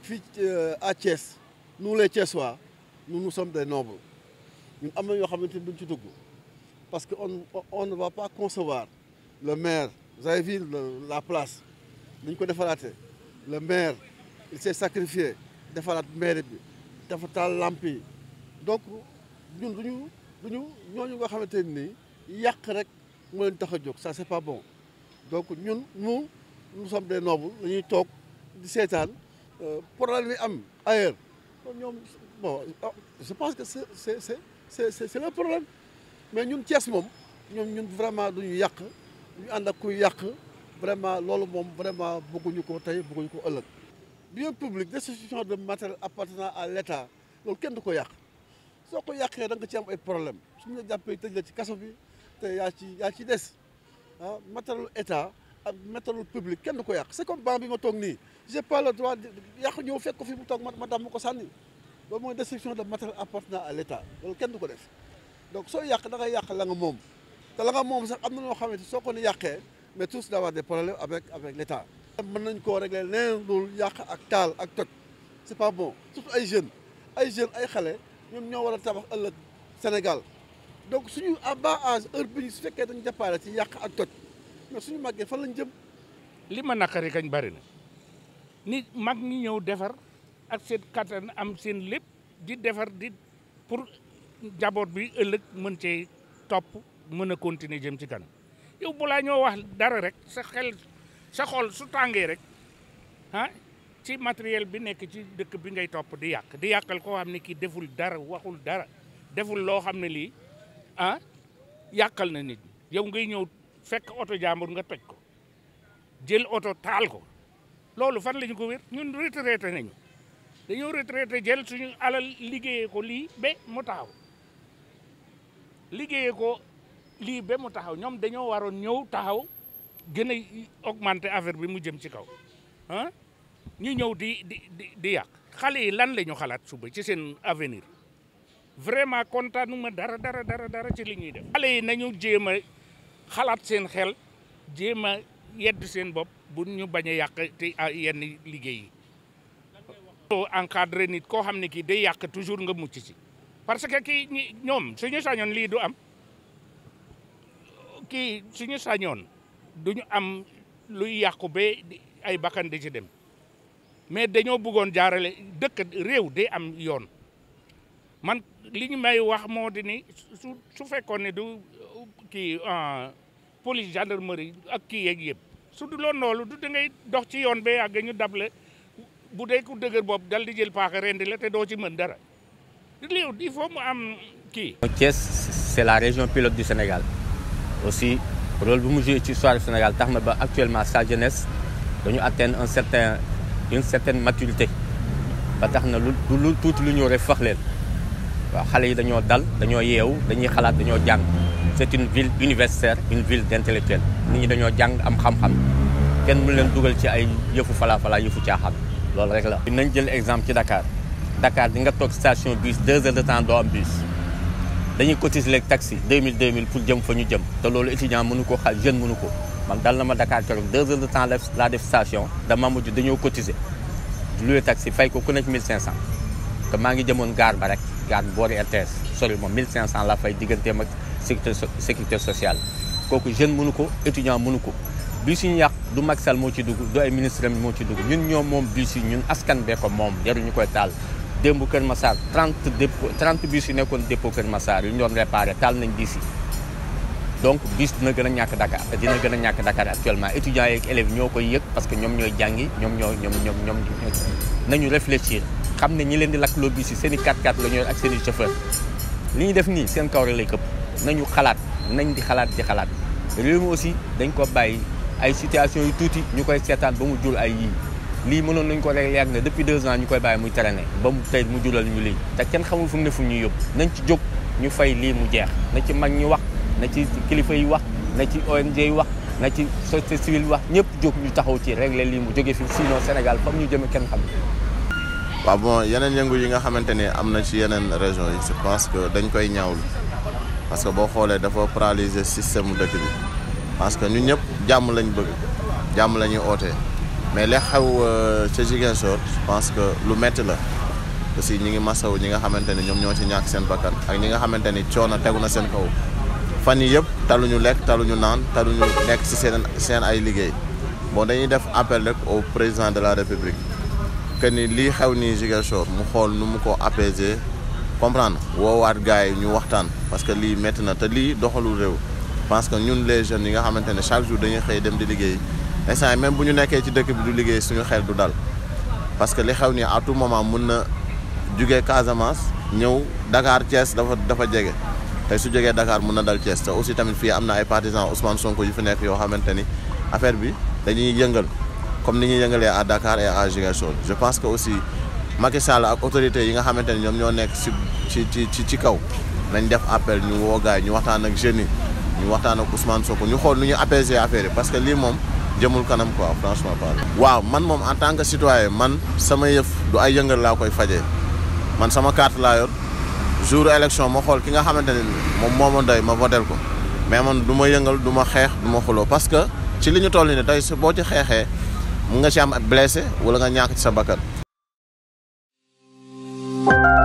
fii à Thiès nous les Thiessois nous nous sommes des nobles ñun am na yoo xamante ni duñ ci dugg parce que on on ne va pas concevoir le maire vous avez vu la place dañ ko defaraatee le maire il s'est sacrifié defaraat maire bi dafa taal lamp yi donc ñun duñu duñu ñooñu nga xamante ni yàq rek moo leen tax a jóg ça c'est pas bon donc ñun nous nous sommes des nobles dañuy toog di seetaan problème yi am ailleurs ñoom bon je pense que c'est c'est c'est c'est c'est le problème mais ñun Thiès moom ñoom ñun vraiment duñu yàq duñu ànd ak kuy yàq vraiment loolu moom vraiment bëgguñu ko tey bëgguñu ko ëllëg bien public destitution de matériel appartenant à l'État loolu kenn du ko yàq soo ko yàqee da nga ci am ay problème suñu la jàppee tëj la ci kaso bi te yaa ci yaa ci des ah matériel état ak matériel public kenn du ko yàq c'est comme banc bi ma toog nii j'ai pas le droit yàq ñëw fekk ko fi mu toog ma ma damm ko sànni loolu mooy destruction de matériel appartenant à l'État loolu kenn du ko def donc soo yàq da ngay yàq la nga moom te la nga moom sax am na ñoo xamante soo ko ni yàqee mais tous d'avoir des problèmes avec avec l'État mën nañ koo régler leneen loolu yàq ak taal ak toj c'est pas bon surtout ay jeunes ay jeunes ay xale ñoom ñoo war a tabax ëllëg Sénégal donc suñu à bas âge heure bi ñu su fekkee dañu jàppaale ci yàq ak toj mais suñu màggee fan lañ jëm li ma naqari kañ bari na nit mag ñi ñëw defar ak seen kattan am seen lépp di defar di pour jaboot bi ëllëg mën cee topp mën a continuer jëm ci kanam yow balaa ñoo wax dara rek sa xel sa xol su tàngee rek ah ci matériel bi nekk ci dëkk bi ngay topp di yàq di yàqal koo xam ne kii deful dara waxul dara deful loo xam ne lii ah yàqal na nit yow ngay ñëw fekk oto jàmbur nga toj ko jël oto taal ko loolu fan la ñu ko wér ñun retraité nañu dañoo retraité jël suñu alal liggéeyee ko lii ba mu taxaw liggéeyee ko lii ba mu taxaw ñoom dañoo waroon ñëw taxaw gën a augmenter affaire bi mu jëm ci kaw ah ñu ñëw di di di di yàq xale yi lan la ñu xalaat suba ci seen avenir vraiment kontaanuma dara dara dara dara ci li ñuy def. xale yi nañu jéem a xalaat seen xel jéem a yedd seen bopp bu ñu bañ a yàq te yenn liggéey yi. encadré nit koo xam ne kii day yàq toujours nga mucc ci parce que kii ñi ñoom suñu sañoon lii du am kii suñu sañoon duñu am luy yàqu ba ay bakkan di ci dem mais dañoo bëggoon jaarale dëkk réew day am yoon man li ñu may wax moo di ni su su fekkoon ne du kii police gendarmerie ak kii yeeg yëpp su du loon loolu du da ngay dox ci yoon ba yàgg ñu dable bu dee ku dëgër bopp dal di jël paaka rendi la te doo ci mën dara lii il faut mu am kii. Thiès c'est la région pilote du Sénégal aussi rôle bu mu joué ci histoire du Sénégal tax na ba actuellement sa jeunesse dañu atteindre un certain une certaine maturité ba tax na lu lu tuuti lu ñëw rek fax leen waaw xale yi dañoo dal dañoo yeewu dañuy xalaat dañoo jàng c'est une ville universitaire une ville d'intellectuels nit ñi dañoo jàng am xam-xam kenn mënu leen dugal ci ay yëfu falaa falaa yëfu caaxaan loolu rek la. nañ jël exemple ci Dakar Dakar di nga toog station bus deux heures de temps doo am bus dañuy cotiser léegi taxi 2000 2000 pour jëm fa ñu jëm te loolu étudiant mënu ko xal jeune mënu ko man dal na ma Dakar keroog deux heures de temps laa def station dama mujj dañoo cotiser loué taxi fay ko ku nekk 1500 te maa ngi jëmoon gaar ba rek gaar boori RTS sori moom 1500 la fay digganteem ak sécurité sécurité sociale kooku jeune mënu ko étudiant mënu ko bus yi ñu yàq du Macky Sall moo ci dugg du ay ministre moo ci dugg ñun ñoom moom bus yi ñun askan bee ko moom jaruñu koy taal démb Kër Massar 30 dépôt 30 bus yi nekkoon dépôt Kër Massar yu ñu doon réparé taal nañ bus yi donc bus dina gën a ñàkk Dakar dina gën a ñàkk Dakar actuellement étudiants yeeg élèves ñoo koy yëg parce que ñoom ñooy jàngi ñoom ñoo ñoom ñoom ñoom nañu réfléchir xam ne ñi leen di lakkloo bus yi seen i 4x4 la ñuy ak seen i chauffeur li ñuy def nii seen kaw rek lay këpp nañu xalaat nañ di xalaat di xalaat réew mi aussi dañ ko bàyyi ay situation yu tuuti ñu koy seetaan ba mu jul ay yii lii mënoon nañu ko rek yàgg na depuis deux ans ñu koy bàyyi muy traîner ba mu tey mu julal ñu lii te kenn xamul fu mu ne fu ñuy yóbbu nañ ci jóg ñu fay lii mu jeex na ci mag ñi wax na ci kilifa yi wax na ci ONG yi wax na ci société civile wax ñëpp jóg ñu taxaw ci régler lii mu jóge fi sinon Sénégal fam ñu jëme kenn xam waaw bon yeneen yëngu yi nga xamante ni am na ci yeneen région yi je pense que dañ koy ñaawlu parce que boo xoolee dafa paralyser système mu dëkk bi parce que ñun ñëpp jàmm lañ bëgg jàmm la ñuy ootee mais li xew ca Ziguinchor je pense que lu métti la aussi ñi ngi masawu ñi nga xamante ni ñoom ñoo ci ñàkk seen bakkan ak ñi nga xamante ni coono tegu na seen kaw fan yi yëpp taluñu lekk taluñu naan taluñu nekk ci seen seen ay liggéey bon dañuy def appel rek au président de la république que ni lii xew nii Ziguinchor mu xool nu mu ko apaiser comprendre woowaat gars yi ñu waxtaan parce que lii métti na te lii doxalul réew parce que ñun les jeunes yi nga xamante ne chaque jour dañuy xëy dem di liggéey instant yi même bu ñu nekkee ci dëkk bi du liggéey suñu xel du dal parce que li xew nii à tout moment mun na jugee Casamance ñëw Dakar Thiès dafa dafa jege tey su jógee Dakar mun na dal Thiès te aussi tamit fii am na ay partisans Ousmane Sonko yu fi nekk yoo xamante ni affaire bi dañuy yëngal comme ni ñuy yëngalee à Dakar et à Ziguinchor je pense que aussi Macky Sall ak autorités yi nga xamante ni ñoom ñoo nekk ci ci ci ci kaw nañ def appel ñu woo gaay ñu waxtaan ak jeunes yi ñu waxtaan ak Ousmane Sonko ñu xool nu ñu apaiser affaire yi parce que lii moom jëmul kanam quoi franchement parle waaw man moom en tant que citoyen man sama yëf du ay yëngal laa koy fajee man sama carte laa yor jour élection ma xool ki nga xamante ne moom moo ma doy ma votel ko mais man du ma yëngal du ma xeex du ma xuloo parce que ci li ñu toll nii tey su boo ci xeexee mun nga ci am blessé wala nga ñàkk ci sa bakkan